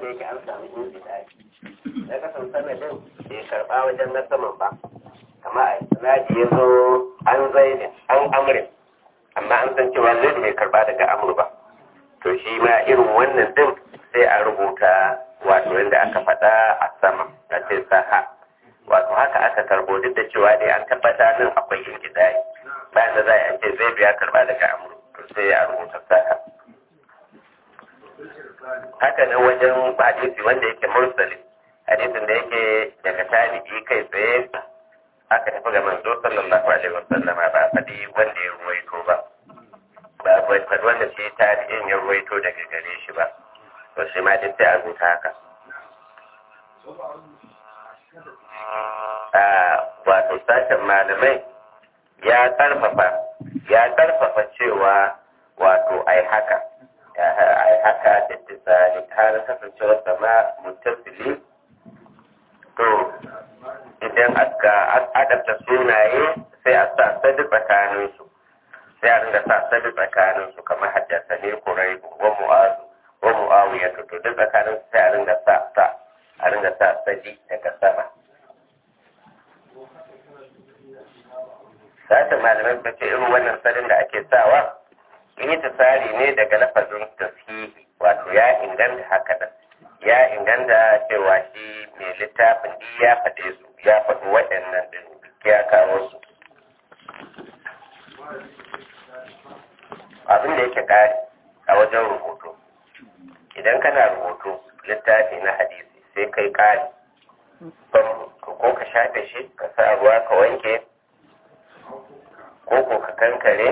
wanda yake an samu inji ɗaya na kasan sanadin bai karɓa wajen na saman ba kama a isnadi ya zo an zaidin an amrin amma an san cewa zai bai karɓa daga amur ba to shi ma irin wannan din sai a rubuta wato yadda aka faɗa a sama a ce saha wato haka aka karbo duk da cewa dai an tabbata nan akwai ingizayi bayan da za a ce zai biya karɓa daga amur to sai a rubuta saha haka nan wajen hadisi wanda yake mursali hadisin da yake daga tabi'i kai tsaye aka tafi ga manzo sallallahu alaihi wasallama ba a faɗi wanda ya ruwaito ba ba a faɗi wanda shi tabi'in ya ruwaito daga gare shi ba to shi ma duk sai a rubuta haka a wato sashen malamai ya karfafa ya karfafa cewa wato ai haka ai haka da tisali har kasancewar sama mutasili to idan aka adabta sunaye sai a sa sadi tsakaninsu sai a ringa sa sadi tsakaninsu kamar haddasa ne kurai wa mu'azu wa mu'awiya to to duk tsakaninsu sai a ringa sa sa a ringa sa sadi daga sama sashen malamai suka ce irin wannan sadin da ake sawa yi tsari ne daga lafazin tasihi wato ya inganta haka da ya inganta cewa shi mai littafin di ya faɗe su ya faɗi waɗannan din ya kawo su abin da yake ƙari a wajen rubutu idan kana rubutu littafi na hadisi sai kai ƙari ko ka shafe shi ka sa ruwa ka wanke ko ko ka kankare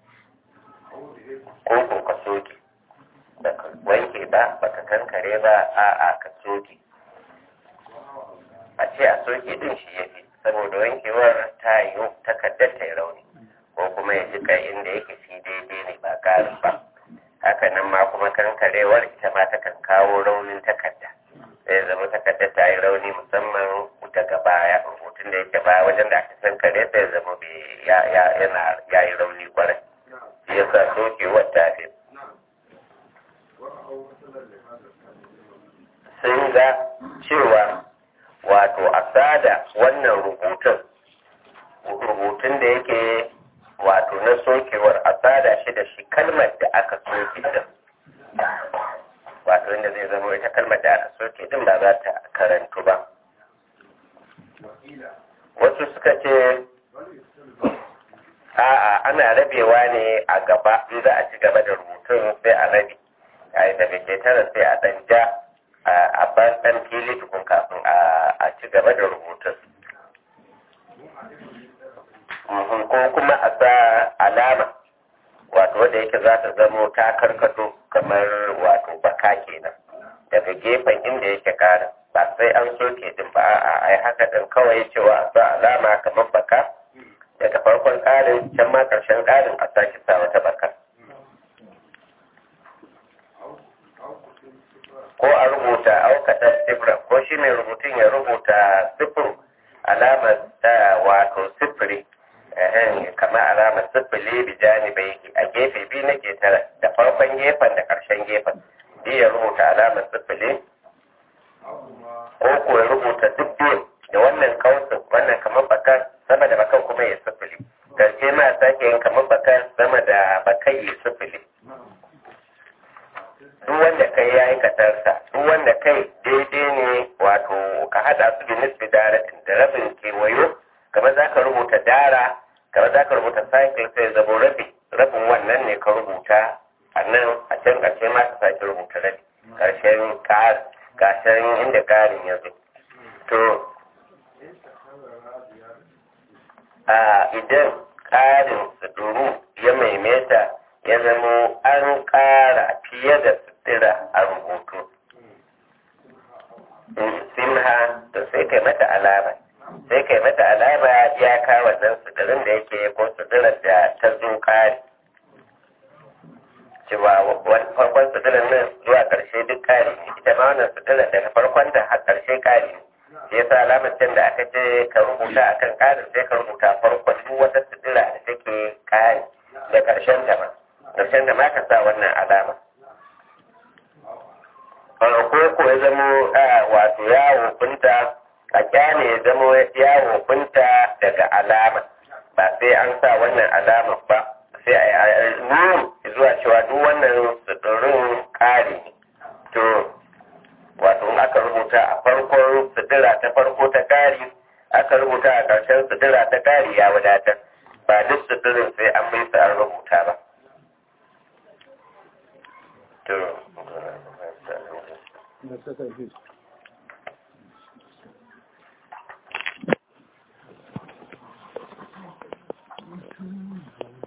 ko ko ka soke baka wanke ba baka kankare ba a'a ka soke a ce a soke din shi ya fi saboda wankewar ta yi takardar ta yi rauni ko kuma ya jika inda yake shi daidai ne ba ƙarin ba haka nan ma kuma kankarewar ita ma ta kan kawo raunin takarda zai zama takardar ta yi rauni musamman daga baya rubutun da yake baya wajen da aka kankare sai zama yana ya yi rauni kwarai shi yasa sokewar ta fi sun ga cewa wato a sada wannan rubutun rubutun da yake wato na sokewar a sada shi da shi kalmar da aka soke din wato inda zai zama ita kalmar da aka soke din ba za ta karantu ba wasu suka ce a'a ana rabewa ne a gaba in za a ci gaba da rubutun sai a rabe a daga ketara sai a dan ja a ban dan fili tukun kafin a ci gaba da rubutun ko kuma a sa alama wato wadda yake za ta zamo ta karkato kamar wato baka kenan daga gefen inda yake kara ba sai an soke din ba a ai haka din kawai cewa a sa alama kamar baka daga farkon ƙarin can ma ƙarshen ƙarin a sake sa wata baka ko a rubuta aukata sifira ko shi mai rubutun ya rubuta sifir alamar ta wato sifiri kamar alamar sifili bijani bai a gefe biyu na ketara da farkon gefen da ƙarshen gefen ya rubuta alamar sifili ko ko ya rubuta duk biyu da wannan kausin wannan kamar bakar sama da bakan kuma ya sifili karshe ma sake yin kamar bakar sama da bakai ya sifili duk wanda kai ya yi katarsa duk wanda kai daidai ne wato ka hada su da nisbi daratin da rabin kewayo kamar za ka rubuta dara kamar za ka rubuta cycle sai zabo rabi rabin wannan ne ka rubuta a nan a can ƙarshe ma ka sake rubuta rabi ƙarshen ƙarshen inda ƙarin ya zo to a idan ƙarin suturu ya maimaita ya zamo an ƙara fiye da sutura a rubutu simha to sai kai mata alama sai kai mata alama ya kawo wannan suturin da yake ko suturar da ta zo ƙari cewa farkon suturar nan zuwa ƙarshe duk ƙari ne ita ma wannan suturar daga farkon da har ƙarshe ƙari ne shi yasa alamar can da aka ce ka rubuta akan ƙarin sai ka rubuta farkon duk wata sutura da take ƙari da ƙarshen ta ma ƙarshen da ma ka sa wannan alama ko ko ya zamo wato ya wofinta a kyale ya zamo ya wofinta daga alama ba sai an sa wannan alama ba sai a yi nuni zuwa cewa duk wannan suturin ƙari to wato in aka rubuta a farkon sutura ta farko ta ƙari aka rubuta a ƙarshen sutura ta ƙari ya wadatar ba duk suturin sai an bai su an rubuta ba to da saka shi